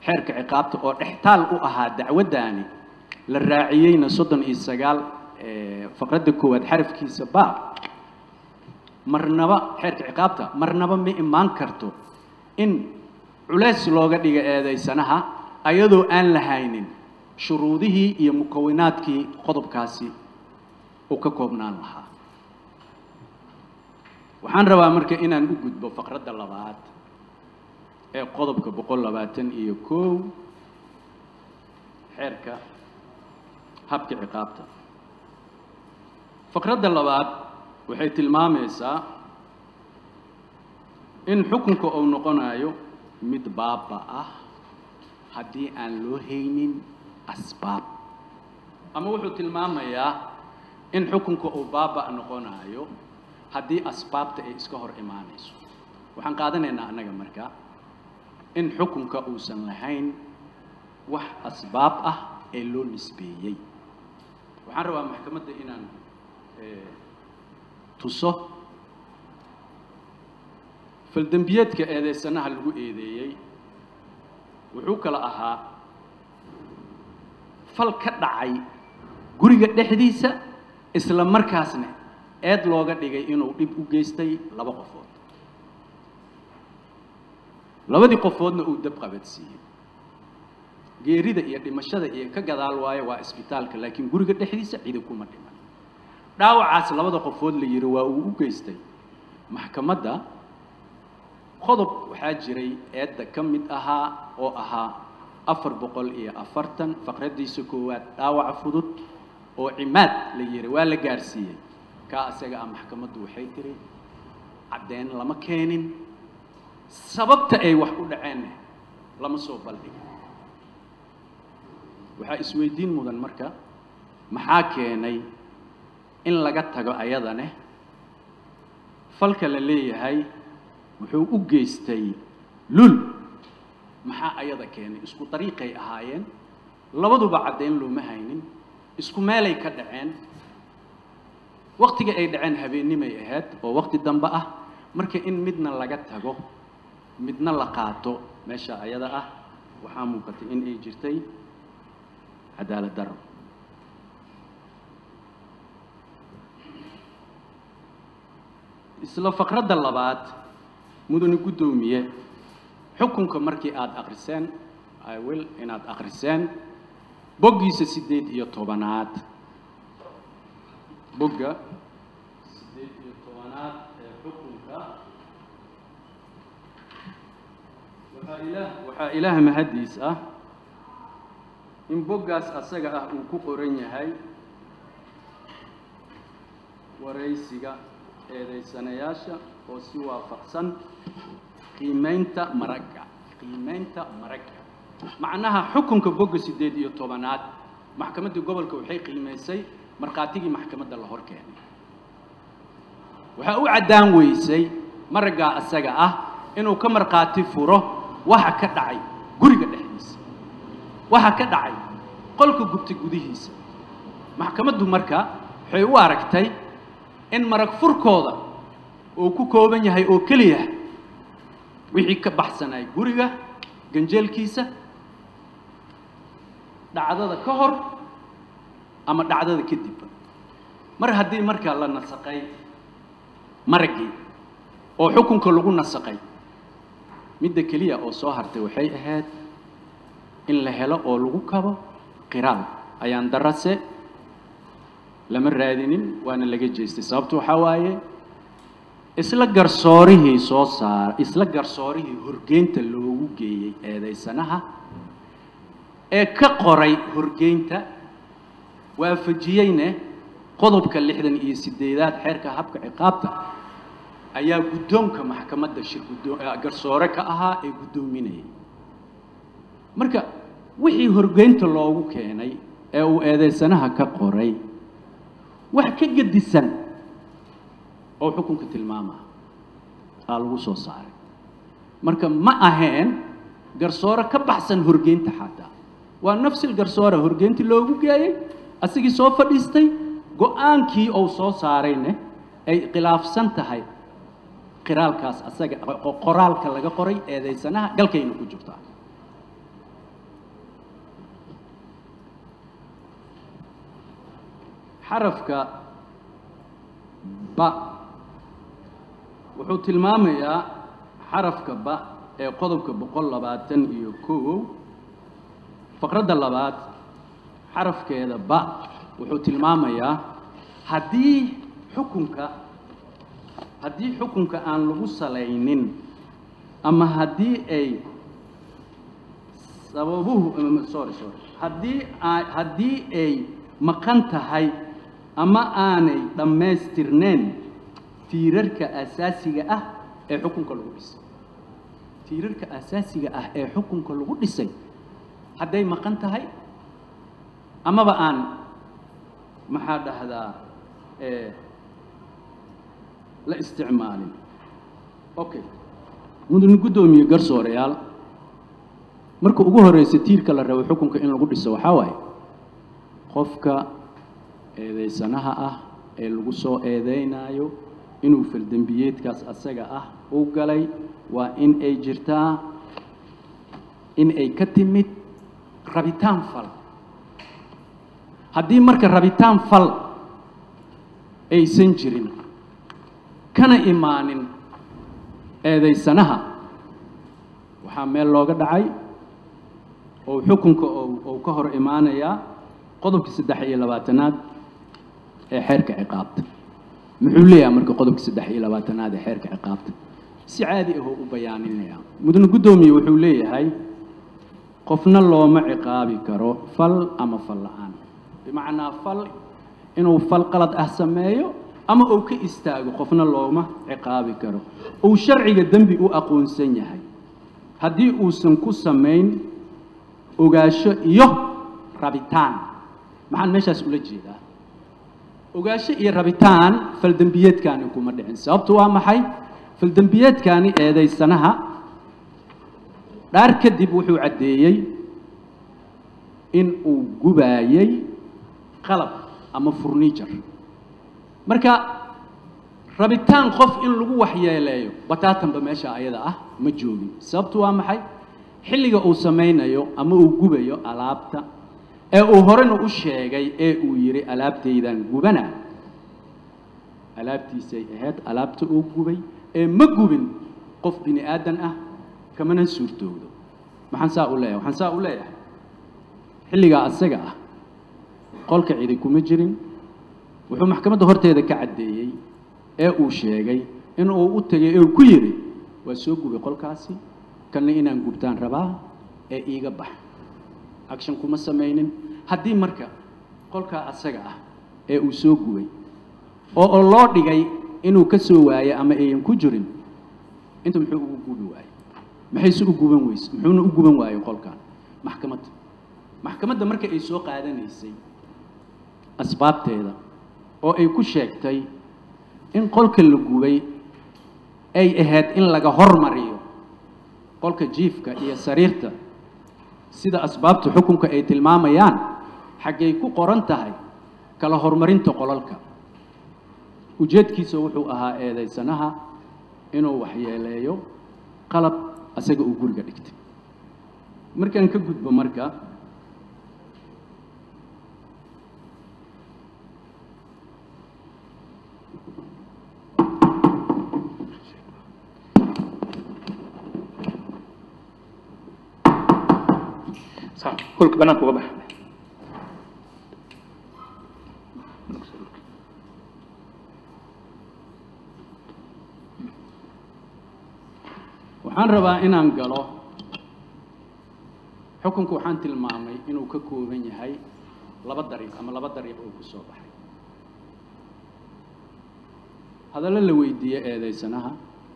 xeerka ciqaabta oo dhextaal u ahaa dacwaddaani la raaciyeyna soddon iyo sagaal faqradda koowaad xarafkiisa ba marnaba xeerka ciqaabta marnaba ma imaan karto in culays looga dhiga eedaysanaha ayadoo aan lahaynin shuruudihii iyo mukawinaadkii qodobkaasi uu ka koobnaan lahaa waxaan rabaa marka inaan u gudbo faqradda labaad ee qodobka boqol labaatan iyo kow xeerka habka ciqaabta faqradda labaad waxay tilmaamaysaa in xukunka uu noqonayo mid baaba ah haddii aan loo haynin asbaab ama wuxuu tilmaamayaa in xukunka uu baaba noqonayo haddii asbaabta ay iska hor imaanayso waxaan qaadanaynaa annaga marka in xukunka uusan lahayn wax asbaab ah ee loo nisbeeyey waxaan rabaa maxkamadda inaan tuso faldembiyeedka eedeysanaha lagu eedeeyey wuxuu kala ahaa fal ka dhacay guriga dhexdiisa isla markaasna eed looga dhigay inuu dhib u geystay laba qofood labadii qofoodna uu dab qabadsiiyey geerida iyo dhimashada iyo ka gadaal waayo waa isbitaalka laakiin guriga dhexdiisa cidi kuma dhiman dhaawacaas labada qofood la yidhi waa uu u geystay maxkamadda qodob waxaa jiray eedda ka mid ahaa oo ahaa afar boqol iyo afartan faqraddiisa koowaad dhaawaca fudud oo cimaad la yidhi waa la gaarsiiyey kaa isaga ah maxkamaddu waxay tiri caddeyn lama keenin sababta ay wax u dhaceenna lama soo baldhigin waxaa isweydiin mudan marka maxaa keenay in laga tago ayadane falka la leeyahay wuxuu u geystay lul maxaa ayada keenay isku dariiqay ahaayeen labaduba caddayn looma haynin isku meelay ka dhaceen waktiga ay dhaceen habeennimay ahayd oo wakti dambe ah marka in midna laga tago midna la qaato meesha ayada ah waxaa muuqatay in ay jirtay cadaalad daro isla faqradda labaad mudane guddoomiye xukunka markii aada akriseen iwill inaad akriseen boggiisa siddeed iyo tobanaad bogga siddeed iyo tobanaad ee xukunka waxaa ilaah waxaa ilaah mahaddiis ah in boggaas asaga ah uu ku qoran yahay waraysiga eedaysanayaasha oo si waafaqsan qiimaynta maragga qiimaynta maragga macnaha xukunka bogga siddeed iyo tobanaad maxkamaddii gobolka waxay qiimaysay markhaatigii maxkamadda la hor keenay waxaa u caddaan weysay maraggaa asaga ah inuu ka markhaati furo waxa ka dhacay guriga dhexdiisa waxa ka dhacay qolka gubta gudihiisa maxkamaddu marka waxay u aragtay in marag furkooda uu ku kooban yahay oo keliya wixii ka baxsanay guriga ganjeelkiisa dhacdada ka hor ama dhacdada kadibba mar haddii markaa la nasaqay maraggii oo xukunka lagu nasaqay midda keliya oo soo hartay waxay ahayd in la helo oo lagu kabo qiraal ayaan darase lama raadinin waana laga jeestay sababtu waxaa waaye isla garsoorihii soo saara isla garsoorihii horgeynta loogu geeyey eedaysanaha ee ka qoray horgeynta waafajiyeyne qodobka lixdan iyo siddeedaad xeerka habka ciqaabta ayaa guddoonka maxkamadda shir guddoo garsoore ka ahaa ee guddoominayay marka wixii horgeynta loogu keenay ee uu eedaysanaha ka qoray wax ka gedisan oo xukunka tilmaamaha aa lagu soo saaray marka ma aheen garsoore ka baxsan horgeynta xataa waa nafsil garsoore horgeyntii loogu geeyey asigii soo fadhiistay go-aankii uu soo saarayne ay khilaafsan tahay qiraalkaas asaga qoraalka laga qoray eedaysanaha galkayna ku jirtaa xarafka ba wuxuu tilmaamayaa xarafka ba ee qodobka boqol labaatan iyo kow faqradda labaad xarafkeeda ba wuxuu tilmaamayaa haddii xukunka haddii xukunka aan lagu salaynin ama haddii ay sababuhu sorry sorry haddii a haddii ay maqan tahay ama aanay dhammaystirneen tiirarka asaasiga ah ee xukunka lagu dhisay tiirarka asaasiga ah ee xukunka lagu dhisay hadday maqan tahay amaba aan maxaa dhahdaa la isticmaalin okay mudane guddoomiye garsooreyaal marka ugu horreysa tiirka la rabo xukunka in lagu dhiso waxaa waaye qofka eedeysanaha ah ee lagu soo eedeynaayo inuu faldembiyeedkaas asaga ah u galay waa in ay jirtaa in ay ka timid rabitaan fal haddii marka rabitaan fal aysan jirin kana imaanin eedeysanaha waxaa meel looga dhacay oo xukunka ou ka hor imaanayaa qodobka saddex iyo labaatanaad ee xeerka ciqaabta muxuu leeyahay marka qodobka saddex iyo labaatanaad ee xeerka ciqaabta si caadi ahoo u bayaaninaya mudane guddoomiye wuxuu leeyahay qofna looma ciqaabi karo fal ama fal la-aan bimacnaa fal inuu fal qalad ah sameeyo ama uu ka istaago qofna looma ciqaabi karo uu sharciga dembi u aqoonsan yahay haddii uusan ku samayn ogaasho iyo rabitaan maxaan meeshaas ula jeedaa ogaasho iyo rabitaan faldembiyeedkaani kuma dhicin sababtu waa maxay faldembiyeedkaani eedaysanaha dhaar kadib wuxuu caddeeyey in uu gubaayey qalab ama furniture marka rabitaan qof in lagu waxyeeleeyo bataatanba meesha ayada ah ma joogin sababtu waa maxay xilliga uu samaynayo ama uu gubayo alaabta ee uu horena u sheegay ee uu yidhi alaabtaydan gubana alaabtiisay ahayd alaabta uu gubay ee ma gubin qof bini aadan ah kamana suurtoogdo maxaan saa u leeyahay waxaan saa u leeyahay xilligaa asaga ah qolka cidi kuma jirin wuxuu maxkamadda horteeda ka caddeeyey ee uu sheegay in uu u tegay ee uu ku yidhi waa soo gubay qolkaasi kanna inaan gubtaan rabaa ee iiga bax action kuma samaynin haddii marka qolkaa asaga ah ee uu soo gubay oo oo loo dhigay inuu ka soo waayo ama ayan ku jirin inta muxuu ugu gubi waayey maxayse u guban weyse muxuuna u guban waayey qolkan maxkamadda maxkamadda marka ay soo qaadanaysay asbaabteeda oo ay ku sheegtay in qolka la gubay ay ahayd in laga hormariyo qolka jiifka iyo sariirta sida asbaabta xukunka ay tilmaamayaan xaggay ku qoran tahay kala horumarinta qolalka ujeedkiisa wuxuu ahaa eedaysanaha inuu waxyeeleeyo qalab asaga uu guriga dhigtay markaan ka gudbo marka holka banaanka uga bax waxaan rabaa inaan galo xukunku waxaan tilmaamay inuu ka kooban yahay laba dariiq ama laba dariiq oo ku soo baxay hadallo la weydiiyey eedaysanaha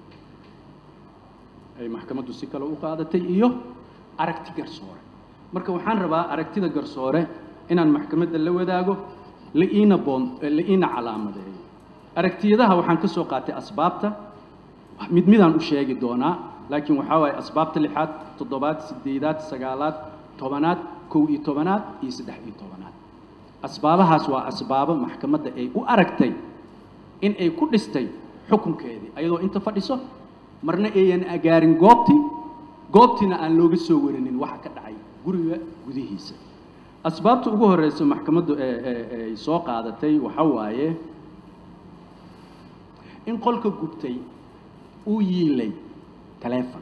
ay maxkamaddu si kale u qaadatay iyo aragti garsoore marka waxaan rabaa aragtida garsoore inaan maxkamadda la wadaago la iina boon la iina calaamadeeyo aragtiyadaha waxaan ka soo qaatay asbaabta mid midaan u sheegi doonaa laakiin waxaa waaye asbaabta lixaad toddobaad siddeedaad sagaalaad tobanaad kow iyo tobanaad iyo saddex iyo tobanaad asbaabahaas waa asbaabo maxkamadda ay u aragtay in ay ku dhistay xukunkeedii ayadoo inta fadhiso marna ayan agaarin goobtii goobtiina aan looga soo warinin waxa ka dhacay guriga gudihiisa asbaabta ugu horeysa maxkamaddu ee ee ay soo qaadatay waxa waaye in qolka gubtay uu yiilay taleefon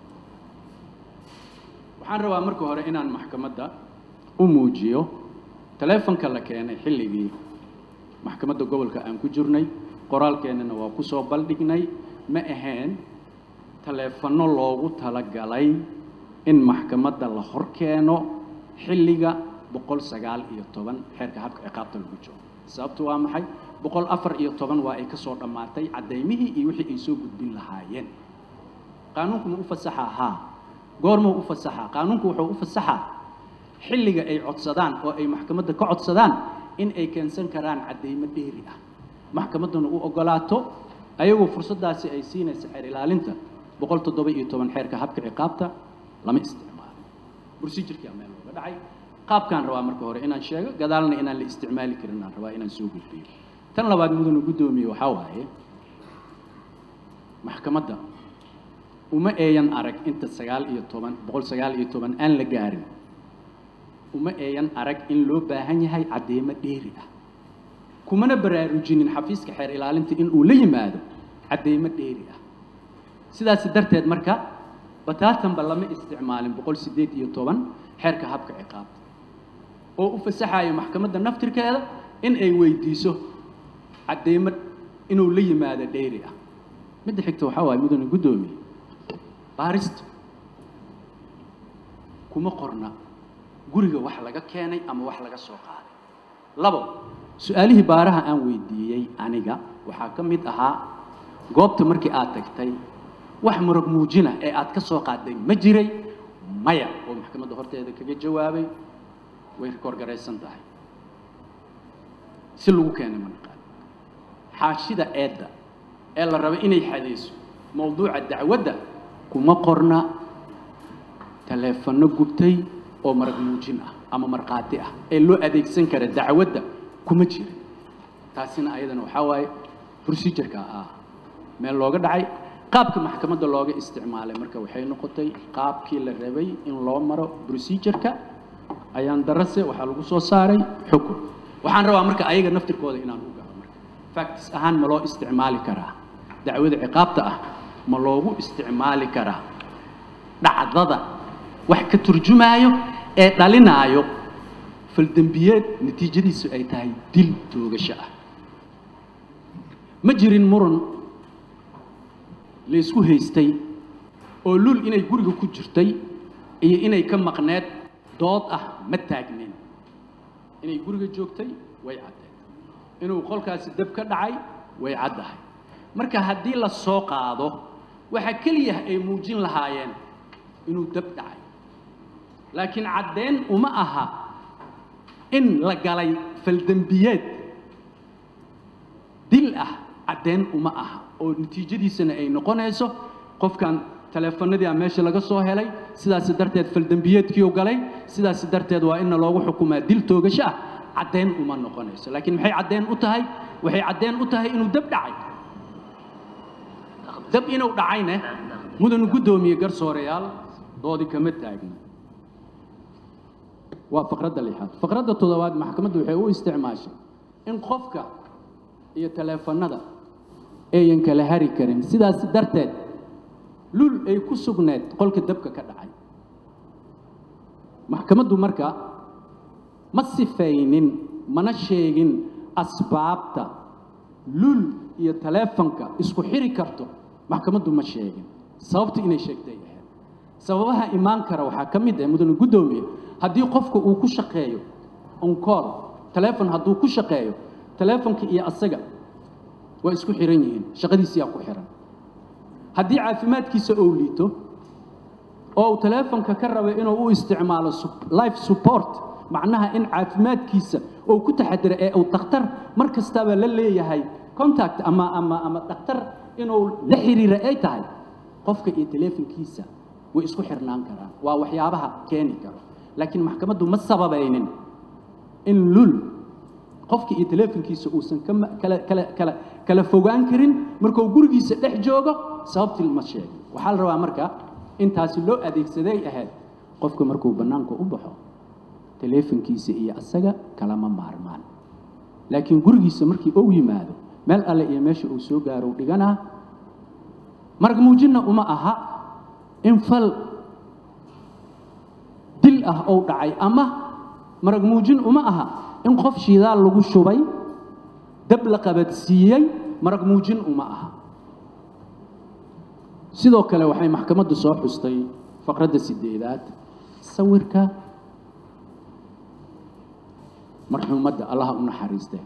waxaan rabaa marka hore inaan maxkamadda u muujiyo taleefonka la keenay xilligii maxkamadda gobolka aan ku jirnay qoraalkeennana waa ku soo baldhignay ma ahayn taleefanno loogu talagalay in maxkamadda la hor keeno xilliga boqol sagaal iyo toban xeerka habka ciqaabta lagu jiro sababtu waa maxay boqol afar iyo toban waa ay ka soo dhammaatay caddaymihii iyo wixii ay soo gudbin lahaayeen qaanuunku ma u fasaxaa haa goormuu u fasaxaa qaanuunku wuxuu u fasaxaa xilliga ay codsadaan oo ay maxkamadda ka codsadaan in ay keensan karaan caddaymo dheeri ah maxkamadduna u oggolaato ayagoo fursaddaasi ay siinaysa xeer ilaalinta boqol toddoba iyo toban xeerka habka ciqaabta lama isticmaalo procedurkaa meel looga dhacay qaabkaan rabaa marka hore inaan sheego gadaalna inaan la isticmaali karin aan rabaa inaan soo gudbiyo tan labaad mudanu guddoomiye waxaa waaye maxkamadda uma eeyan arag inta sagaal iyo toban boqol sagaal iyo toban aan la gaarin uma eeyan arag in loo baahan yahay caddeemo dheeri ah kumana baraarujinin xafiiska xeer ilaalinta in uu la yimaado caddeemo dheeri ah sidaas darteed marka bataatanba lama isticmaalin boqol siddeed iyo toban xeerka habka ciqaabta oo u fasaxayo maxkamadda naftirkeeda in ay weydiiso caddeemo inuu la yimaado dheeri ah midda xigta waxaa waaye mudane guddoomiye baarista kuma qorna guriga wax laga keenay ama wax laga soo qaaday labo su-aalihii baaraha aan weydiiyey aniga waxaa ka mid ahaa goobta markii aad tagtay wax murag muujina ee aad ka soo qaaday ma jiray maya oo maxkamadda horteeda kaga jawaabay way rikoorgaraysan tahay si lagu keenay ma naqaan xaashida eedda ee la raba inay xadayso mawduuca dacwadda kuma qorna taleefanno gubtay oo marag muujin ah ama markhaati ah ee loo adeegsan kara dacwadda kuma jira taasina ayadana waxaa waaye procedureka ah meel looga dhacay qaabka maxkamadda looga isticmaalay marka waxay noqotay qaabkii la rabay in loo maro procedureka ayaan darase waxaa lagu soo saaray xukun waxaan rabaa marka ayaga naftirkooda inaan u galo marka factis ahaan ma loo isticmaali karaa dacwada ciqaabta ah ma loogu isticmaali karaa dhacdada wax ka turjumaayo ee dhalinaayo faldembiyeed natiijadiisu ay tahay dil toogasho ah ma jirin muran laysku haystay oo lul inay guriga ku jirtay iyo inay ka maqneed dood ah ma taagnin inay guriga joogtay way caddeed inuu qolkaasi dab ka dhacay way caddahay marka haddii la soo qaado waxaa keliya ay muujin lahaayeen inuu dab dhacay laakiin caddeen uma aha in la galay faldembiyeed dil ah caddeen uma aha oo natiijadiisana ay noqonayso qofkan taleefanadii a meesha laga soo helay sidaasi darteed faldembiyeedkiiu galay sidaasi darteed waa inna loogu xukumaa dil toogasho ah caddeen uma noqonayso laakiin maxay caddeen u tahay waxay caddeen u tahay inuu dab dhacay dab inuu dhacayne mudanu guddoomiye garsooreyaal doodi kama taagna waa faqradda lixaad faqradda toddobaad maxkamaddu waxay u isticmaashay in qofka iyo taleefanada ayan kala hari karin sidaas darteed lul ay ku sugneed qolka dabka ka dhacay maxkamaddu marka ma sifaynin mana sheegin asbaabta lul iyo taleefanka isku xiri karto maxkamaddu ma sheegin sababta inay sheegtay ahayd sababaha imaan kara waxaa ka mid ah mudane guddoomiye haddii qofka uu ku shaqeeyo oncool taleefon hadduu ku shaqeeyo taleefonka iyo asaga waa isku xiran yihiin shaqadiisiyaa ku xiran haddii caafimaadkiisa ou liito oo uu taleefonka ka raba inuu u isticmaalo life support macnaha in caafimaadkiisa uu ku taxadiro ee uu dhakhtar mar kastaba la leeyahay contact ama ama ama dhakhtar inuu la xiriira ay tahay qofka iyo taleefonkiisa way isku xirnaan karaan waa waxyaabaha keeni karo laakiin maxkamaddu ma sababaynin in lul qofka iyo taleefonkiisa uusan kama kala kala kala kala fogaan karin markuu gurigiisa dhex joogo sababtii ma sheegin waxaa la rabaa marka intaasi loo adeegsaday ahayd qofka markuu bannaanka u baxo taleefankiisa iyo asaga kalama maarmaan laakiin gurigiisa markii ou yimaado meel alle iyo meesha uu soo gaaro u dhiganaa marag muujinna uma aha in fal dil ah ou dhacay ama marag muujin uma aha in qof shidaal lagu shubay dab la qabadsiiyey marag muujin uma aha sidoo kale waxay maxkamaddu soo xustay faqradda sideedaad sawirka marxuumadda allaha u naxariiste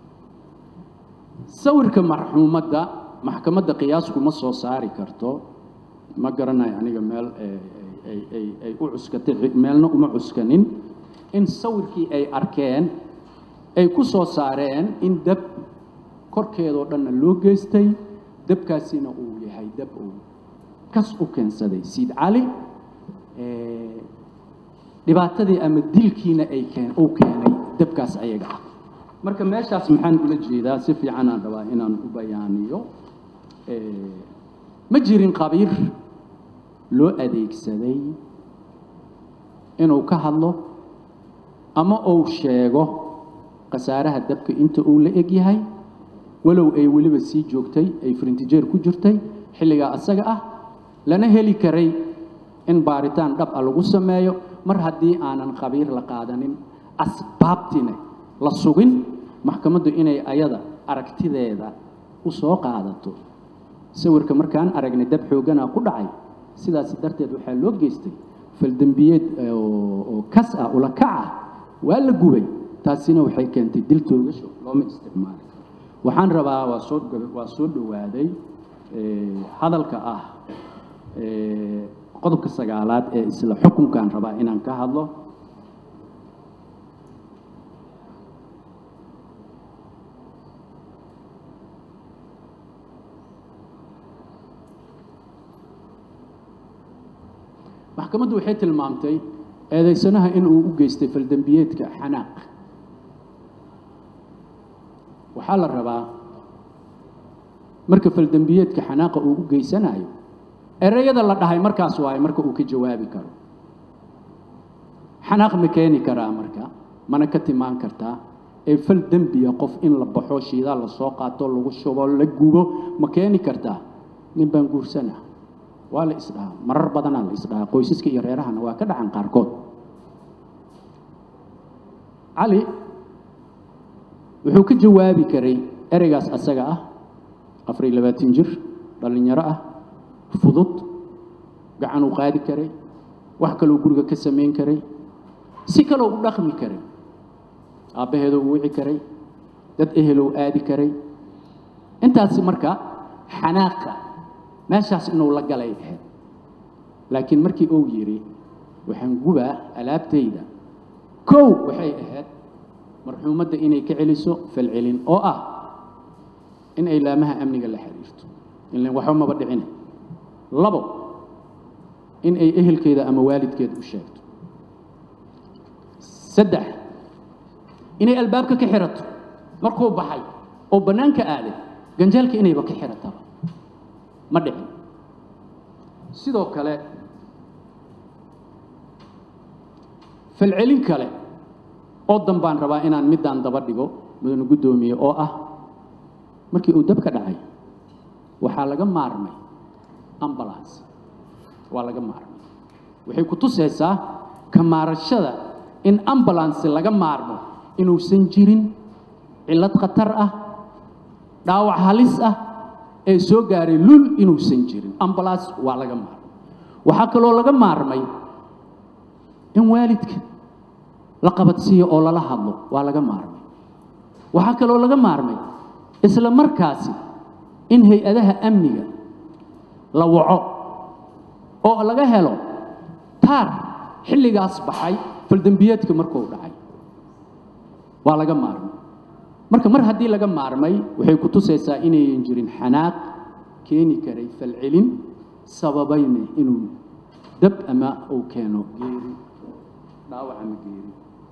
sawirka marxuumadda maxkamadda qiyaasku ma soo saari karto ma garanayo aniga meel ay ay ay u cuskatay meelna uma cuskanin in sawirkii ay arkeen ay ku soo saareen in dab korkeedoo dhanna loo geystay dabkaasina uu yahay dab uu kas u keensaday siid cali dhibaatadii ama dilkiina ay keen uu keenay dabkaas ayaga ah marka meeshaas maxaan ula jeedaa si fiican aan rabaa inaan u bayaaniyo ma jirin qabiir loo adeegsaday inuu ka hadlo ama uu sheego khasaaraha dabka inta uu la eg yahay walow ay weliba sii joogtay ay frintijeer ku jirtay xilligaa asaga ah lana heli karay in baaritaan dhab a lagu sameeyo mar haddii aanan khabiir la qaadanin asbaabtina la sugin maxkamaddu inay ayada aragtideeda u soo qaadato sawirka markaan aragnay dab xooganaa ku dhacay sidaas darteed waxaa loo geystay faldembiyeed oo kas ah ula kac ah waa la gubay taasina waxay keentay dil toogasho looma isticmaali waxaan rabaa waa soo waa soo dhowaaday hadalka ah qodobka sagaalaad ee isla xukunkan rabaa inaan ka hadlo maxkamaddu waxay tilmaamtay eedaysanaha in uu u geystay faldembiyeedka xanaaq waxaa la rabaa marka faldembiyeedka xanaaqa uu u geysanayo ereyada la dhahay markaas waaye marka uu ka jawaabi karo xanaaq ma keeni karaa marka mana ka timaan kartaa ee fal dembiya qof in la baxo shiidaa la soo qaato lagu shubo la gubo ma keeni kartaa nin baan guursana waa la isdhahaa marar badanaa la isdhahaa qoysaska iyo reerahana waa ka dhacan qaarkood cali wuxuu ka jawaabi karay ereygaas asaga ah afar iyo labaatan jir dhallinyaro ah fudud gacan uu qaadi karay wax kaloo guriga ka samayn karay si kaloo u dhaqmi karay aabbaheedoo u wici karay dad ehelou aadi karay intaasi marka xanaaqa meeshaas inuu la galay ahayd laakiin markii uu yidhi waxaan gubaa alaabtayda kow waxay ahayd marxuumadda inay ka celiso falcelin oo ah in ay laamaha amniga la xiriirto ilan waxba maba dhicina labo in ay ehelkeeda ama waalidkeeda u sheegto saddex inay albaabka ka xirato markuu baxay oo bannaanka aaday ganjaalka inayba ka xirataba ma dhicin sidoo kale falcelin kale oo dan baan rabaa inaan middaan daba dhigo mudane guddoomiye oo ah markii uu dabka dhacay waxaa laga maarmay ambulance waa laga maarmay waxay ku tusaysaa kamaarashada in ambulance laga maarmo inuusan jirin cillad khatar ah dhaawac halis ah ee soo gaaray lul inuusan jirin ambulance waa laga maarmay waxaa kaloo laga maarmay in waalidka la qabadsiiyo oo lala hadlo waa laga maarmay waxaa kaloo laga maarmay isla markaasi in hay-adaha amniga la waco oo laga helo taar xilligaas baxay faldembiyeedka markuu dhacay waa laga maarmay marka mar haddii laga maarmay waxay ku tusaysaa inayan jirin xanaaq keeni karay falcelin sababayna inuu dab ama uu keeno geeri dhaawac ama geeri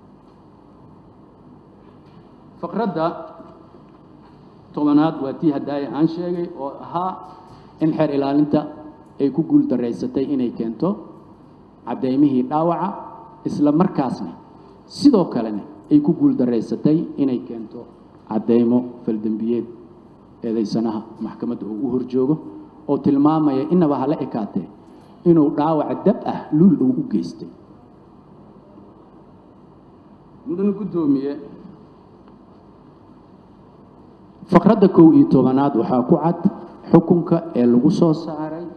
faqradda tobanaad waa tii haddaaya aan sheegay oo ahaa in xeer ilaalinta ay ku guul daraysatay inay keento caddaymihii dhaawaca isla markaasna sidoo kalena ay ku guuldaraysatay inay keento caddeymo faldembiyeed eedaysanaha maxkamadda uu u horjoogo oo tilmaamaya inaba hala ekaatee inuu dhaawac dab ah luul uu u geystay mudane guddoomiye faqradda kow iyo tobanaad waxaa ku cad xukunka ee lagu soo saaray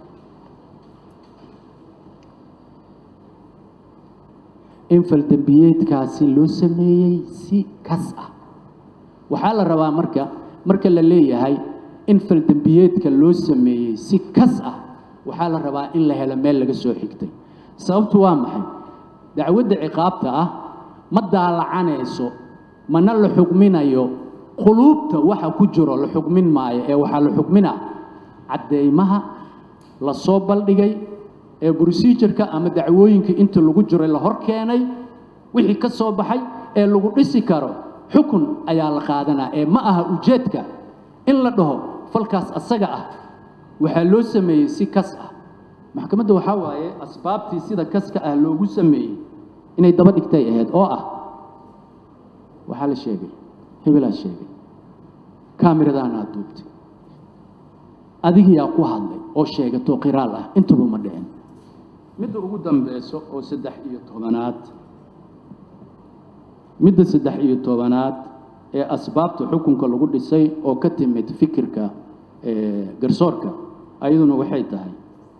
in faldembiyeedkaasi loo sameeyey si kas ah waxaa la rabaa marka marka la leeyahay in faldembiyeedka loo sameeyey si kas ah waxaa la rabaa in la helo meel laga soo xigtay sababtu waa maxay dacwadda ciqaabta ah ma daalacanayso mana la xugminayo quluubta waxa ku jiro la xugmin maayo ee waxaa la xugminaa caddeymaha la soo baldhigay ee procedureka ama dacwooyinka inta lagu jiray la hor keenay wixii ka soo baxay ee lagu dhisi karo xukun ayaa la qaadanaa ee ma aha ujeedka in la dhaho falkaas asaga ah waxaa loo sameeyey si kas ah maxkamadda waxaa waaye asbaabtii sida kaska ah loogu sameeyey inay daba dhigtay ahayd oo ah waxaa la sheegay hebelaa sheegay kaamiradaanaa duubtay adigiyaa ku hadlay oo sheegatoo qiraal ah intuba ma dhicin midda ugu dambeyso oo saddex iyo tobanaad midda saddex iyo tobanaad ee asbaabta xukunka lagu dhisay oo ka timid fikirka garsoorka ayaduna waxay tahay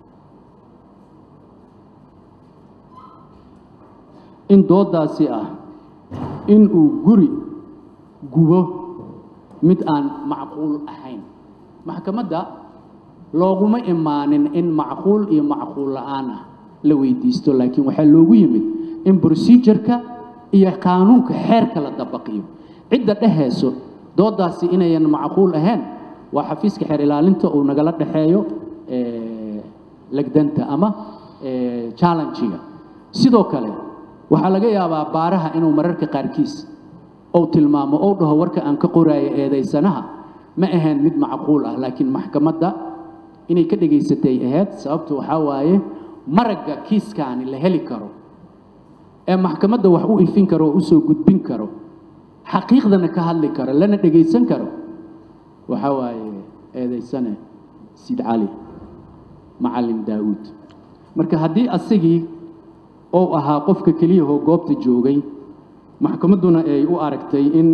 in doodaasi ah in uu guri gubo mid aan macquul ahayn maxkamadda looguma imaanin in macquul iyo macquul la'aan ah la weydiisto laakiin waxaa loogu yimid in procedureka iyo qaanuunka xeerka la dabaqiyo cidda dhehayso doodaasi inayan macquul ahayn waa xafiiska xeer ilaalinta uu nagala dhexeeyo legdanta ama challengiga sidoo kale waxaa laga yaabaa baaraha inuu mararka qaarkiis ou tilmaamo ou dhaho warka aan ka qoraayo eedaysanaha ma ahayn mid macquul ah laakiin maxkamadda inay ka dhegaysatay ahayd sababtu waxaa waaye maragga kiiskaani la heli karo ee maxkamadda wax u ifin karo oo usoo gudbin karo xaqiiqdana ka hadli karo lana dhegaysan karo waxaa waaye eedaysane siid cali macalin daawuud marka haddii asigii ou ahaa qofka keliyahoo goobta joogay maxkamadduna ay u aragtay in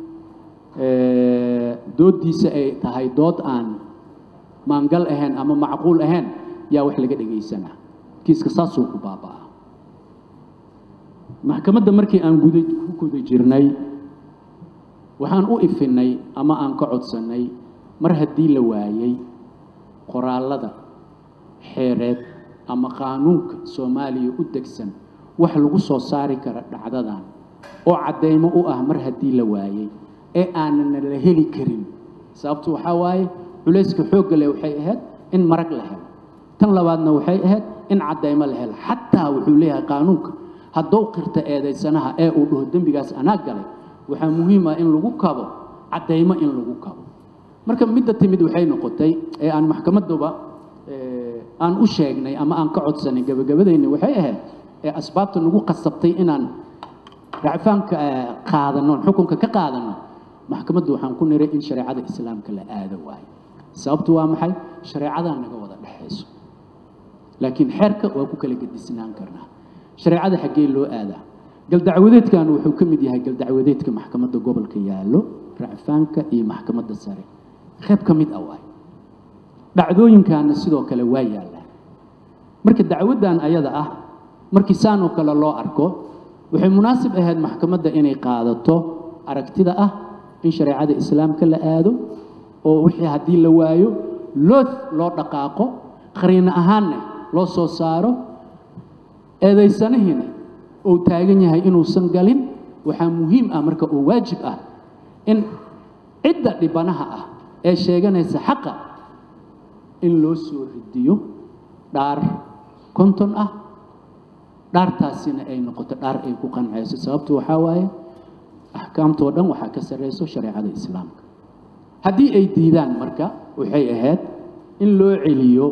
dooddiisa ay tahay dood aan maangal ahayn ama macquul ahayn yaa wax laga dhegaysanaa kiiska saasuu ku baaba'aa maxkamadda markii aan guda ku guda jirnay waxaan u ifinay ama aan ka codsannay mar haddii la waayey qoraallada xeereed ama qaanuunka soomaaliya u degsan wax lagu soo saari kara dhacdadan oo caddaymo u ah mar haddii la waayey ee aanana la heli karin sababtu waxaa waaye culayska xoogga leh waxay ahayd in marag la helo tan labaadna waxay ahayd in caddaymo la helo xataa wuxuu leeyahay qaanuunka haddou qirta eedaysanaha ee uu dhaho dembigaas anaa galay waxaa muhiim ah in lagu kabo caddaymo in lagu kabo marka midda timid waxay noqotay ee aan maxkamaduba aan u sheegnay ama aan ka codsanay gabagabadayna waxay ahayd ee asbaabta nagu qasabtay inaan racfaanka qaadano xukunka ka qaadano maxkamaddu waxaan ku niray in shareecada islaamka la aado waayo sababtu waa maxay shareecadaa naga wada dhexayso laakiin xeerka waa ku kala gedisnaan karnaa shareecada xaggee loo aadaa galdacwadeedkan wuxuu ka mid yahay galdacwadeedka maxkamadda gobolka yaallo racfaanka iyo maxkamadda sare qayb ka mid ah waay dhacdooyinkaana sidoo kale waa yaallaan marka dacwaddan ayada ah markii saanoo kale loo arko waxay munaasib ahayd maxkamadda inay qaadato aragtida ah in shareecada islaamka la aado oo wixii haddii la waayo loo loo dhaqaaqo qariino ahaanna loo soo saaro eedaysanihiina uu taagan yahay inuusan galin waxaa muhiim ah marka oo waajib ah in cidda dhibanaha ah ee sheeganaysa xaqa in loo soo ridiyo dhaar konton ah dhaartaasina ay noqoto dhaar ay ku qancayso sababtu waxaa waaye axkaamtoo dhan waxaa ka sarrayso shareecada islaamka haddii ay diidaan marka waxay ahayd in loo celiyo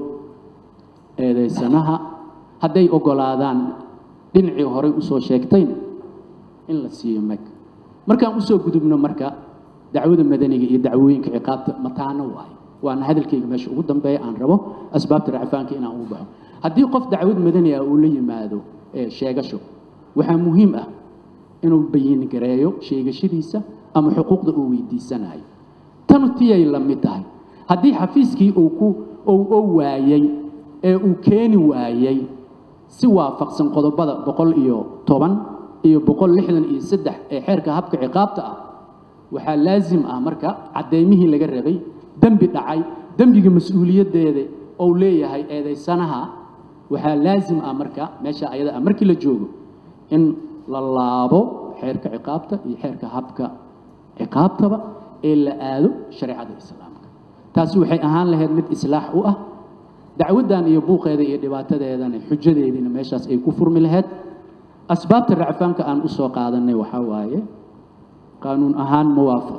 eedaysanaha hadday oggolaadaan dhinacii horey usoo sheegtayna in la siiyo mag markaan usoo gudubno marka dacwada madaniga iyo dacwooyinka ciqaabta mataano waayo waana hadalkayga meesha ugu dambeeya aan rabo asbaabta racfaanka inaan ugu baxo haddii qof dacwad madani ah uu la yimaado ee sheegasho waxaa muhiim ah inuu bayin gareeyo sheegashadiisa ama xuquuqda uu weydiisanayo tanu tiyay la mid tahay haddii xafiiskii uu ku uu oo waayey ee uu keeni waayey si waafaqsan qodobada boqol iyo toban iyo boqol lixdan iyo saddex ee xeerka habka ciqaabta ah waxaa laazim ah marka caddeymihii laga rabay dembi dhacay dembiga mas-uuliyaddeeda ou leeyahay eedaysanaha waxaa laazim ah marka meesha ayada ah markii la joogo in la laabo xeerka ciqaabta iyo xeerka habka ciqaabtaba ee la aado shareecada islaamka taasi waxay ahaan lahayd mid islaax u ah dacwaddan iyo buuqeeda iyo dhibaatadeedana xujadeediina meeshaas ay ku furmi lahayd asbaabta racfaanka aan usoo qaadanay waxaa waaye qaanuun ahaan muwaafaq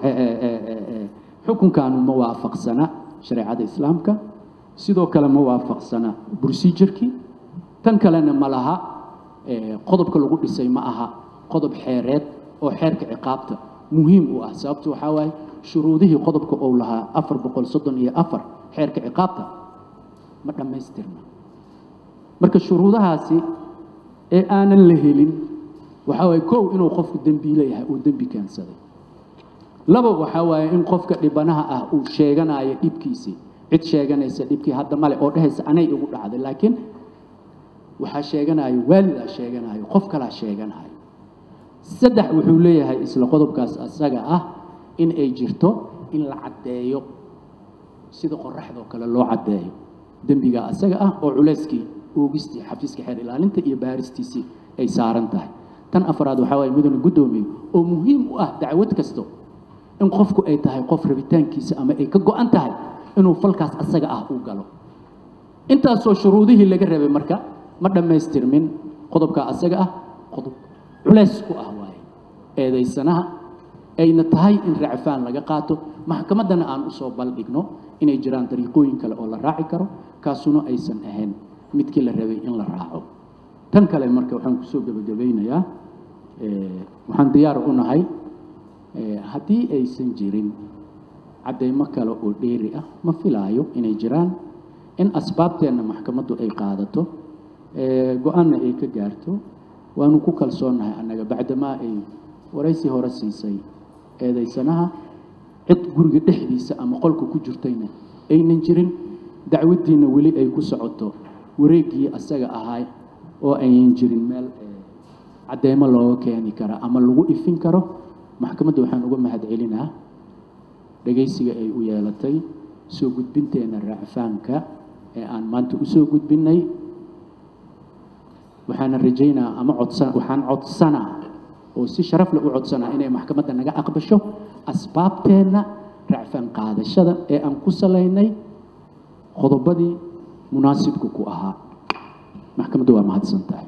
xukunkaanu ma waafaqsana shareecada islaamka sidoo kale ma waafaqsana procedurkii tan kalena ma laha qodobka lagu dhisay ma aha qodob xeereed oo xeerka ciqaabta muhiim u ah sababtu waxaa waaye shuruudihii qodobka uu lahaa afar boqol soddon iyo afar xeerka ciqaabta ma dhammaystirna marka shuruudahaasi ee aanan la helin waxaa waaye kow inuu qofku dembiile yahay uu dembi keensaday laba waxaa waaye in qofka dhibanaha ah uu sheeganayo dhibkiisii cid sheeganaysa dhibkii hadda male oo dhehaysa anay igu dhacday laakiin waxaa sheeganayo waalidaa sheeganayo qof kalaa sheeganayo saddex wuxuu leeyahay isla qodobkaas asaga ah in ay jirto in la caddeeyo sida qoraxdoo kale loo caddeeyo dembiga asaga ah oo culayskii oogistii xafiiska xeer ilaalinta iyo baaristiisii ay saaran tahay tan afraad waxaa waaye mudane guddoomiye oo muhiim u ah dacwad kasto in qofku ay tahay qof rabitaankiisa ama ay ka go-an tahay inuu falkaas asaga ah uu galo intaasoo shuruudihii laga rabay marka ma dhammaystirmin qodobka asaga ah qodob culays ku ah waaye eedaysanaha ayna tahay in racfaan laga qaato maxkamaddana aan usoo baldhigno inay jiraan dariiqooyin kale oo la raaci karo kaasuna aysan ahayn midkii la rabay in la raaco tan kale marka waxaan kusoo gebagabaynayaa waxaan diyaar u nahay haddii aysan jirin caddaymo kale oo dheeri ah ma filaayo inay jiraan in asbaabteenna maxkamaddu ay qaadato go-aanna ay ka gaarto waanu ku kalsoonnahay annaga bacdamaa ay waraysi hore siisay eedaysanaha cid guriga dhexdiisa ama qolka ku jirtayna aynan jirin dacwaddiinna weli ay ku socoto wareeggii asaga ahay oo aynan jirin meel caddeymo looga keeni kara ama lagu ifin karo maxkamadda waxaan uga mahad celinaa dhegaysiga ay u yeelatay soo gudbinteenna racfaanka ee aan maanta usoo gudbinnay waxaana rajaynaa ama codsan waxaan codsanaa oo si sharaf leh u codsanaa inay maxkamadda naga aqbasho asbaabteenna racfaan qaadashada ee aan ku salaynay qodobadii munaasibka ku ahaa maxkamaddu waa mahadsan tahay